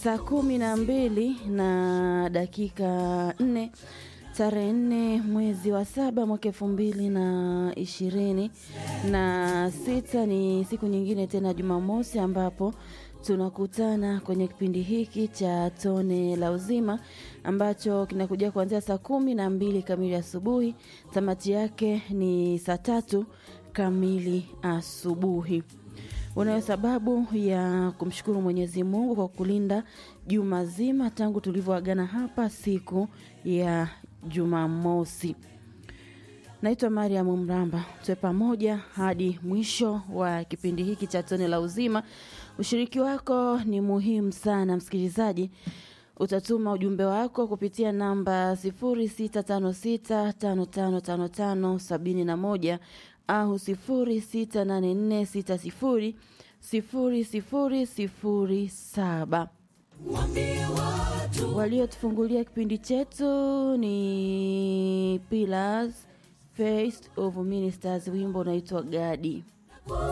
saa kumi na mbili na dakika nne tarehe nne mwezi wa saba mwaka elfu mbili na ishirini na sita ni siku nyingine tena Jumamosi ambapo tunakutana kwenye kipindi hiki cha tone la uzima ambacho kinakuja kuanzia saa kumi na mbili kamili asubuhi. Tamati yake ni saa tatu kamili asubuhi. Unayo sababu ya kumshukuru Mwenyezi Mungu kwa kulinda juma zima tangu tulivyoagana hapa siku ya Jumamosi. Naitwa Mariam Mramba, tuwe pamoja hadi mwisho wa kipindi hiki cha tone la uzima. Ushiriki wako ni muhimu sana msikilizaji. Utatuma ujumbe wako kupitia namba 0656555571 au 0684600007. Waliotufungulia kipindi chetu ni Pillars Face of Ministers, wimbo unaitwa Gadi.